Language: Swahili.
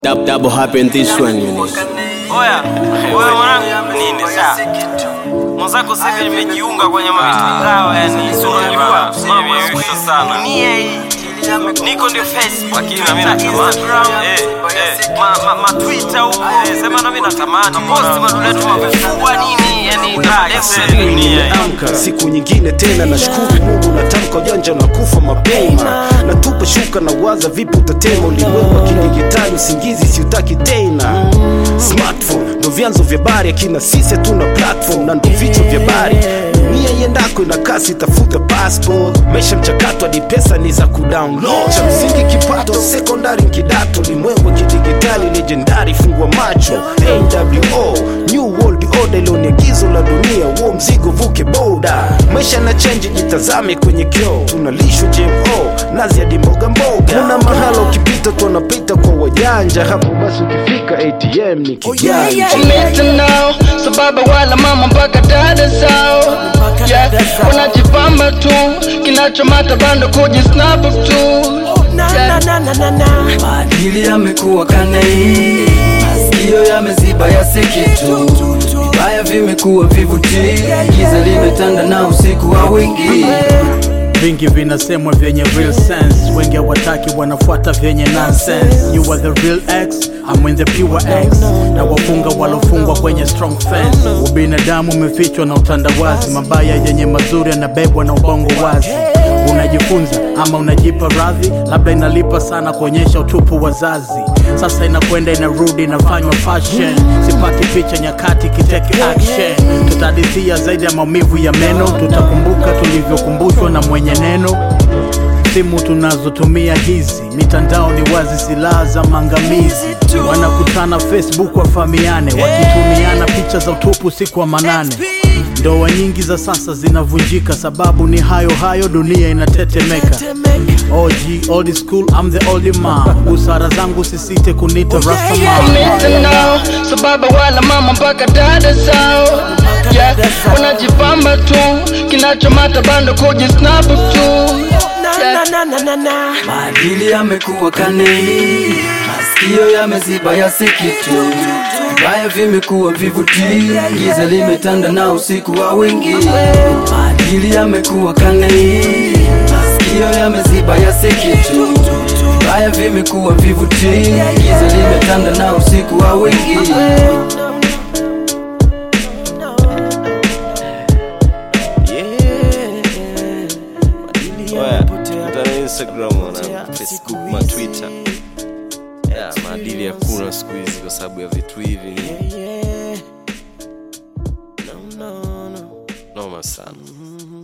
Dab, double happen this one you know. Oya, oya mwanangu, nini sasa? Mwenzako sasa hivi nimejiunga kwenye mitandao yani, si unajua mambo ya siku hizi sana. Dunia hii niko ndio Facebook, lakini na mimi natamani eh eh ma ma, ma Twitter huko eh, sema na mimi natamani post maduletu mavifua nini yani, ndio dunia hii. Amka siku nyingine tena, nashukuru Mungu, natamka ujanja unakufa mapema, natupa shuka na waza vipi utatema ulimwengu wa kidigitali, usingizi siutaki tena. Smartphone ndo vyanzo vya habari, akina sisi hatuna platform na ndo vichwa vya habari. Dunia iendako ina kasi, tafuta passport. Maisha mchakato hadi pesa ni za kudownload. Cha msingi kipato, sekondari kidato, ulimwengu wa kidigitali, legendari, fungua macho. AWO New World Order, ilo ni agizo la dunia, huo mzigo vuke boda. Maisha na change, jitazame kwenye kioo, tunalishwa GMO nazi hadi mboga mboga. Kuna mahala ukipita tu wanapita kwa wajanja, hapo basi ukifika ATM ni kijanja. mitandao sababa wala mama mpaka dada zao yeah. wanajipamba tu kinachomata bando kujisnap tu yeah. maadili yamekuwa kanei, masikio yameziba yasikitu, vibaya vimekuwa vivutii, giza limetanda na usiku wa wingi vingi vinasemwa vyenye real sense wengi hawataki wanafuata vyenye nonsense you are the real x I'm in the pure x na wafunga walofungwa kwenye strong fence ubinadamu umefichwa na utandawazi mabaya yenye mazuri yanabebwa na ubongo wazi unajifunza ama unajipa radhi labda inalipa sana kuonyesha utupu wazazi sasa inakwenda inarudi inafanywa fashion sipati picha nyakati kiteke action tutadithia zaidi ya maumivu ya meno tutakumbuka tulivyokumbushwa na mwenye neno simu tunazotumia hizi mitandao ni wazi silaha za maangamizi wanakutana facebook wafamiane wakitumiana picha za utupu siku wa manane ndoa nyingi za sasa zinavunjika sababu ni hayo hayo dunia inatetemeka OG, old school, I'm the old man busara zangu sisite kunita rastaman mitandao sababa wala mama mpaka dada zao yeah. wanajipamba tu kinachomata bando kujisnap tu yeah. maadili yamekuwa kanei, masikio yameziba yasikitu, vibaya vimekuwa vivutii, giza limetanda na usiku wa wingi. Maadili yamekuwa kanei, masikio yameziba yasikitu, vibaya vimekuwa vivutii, giza limetanda na usiku wa wingi. Oya, tuna Instagram wana Facebook, ma Twitter. Yeah, maadili hakuna siku hizi kwa sababu ya vitu hivi. Noma sana.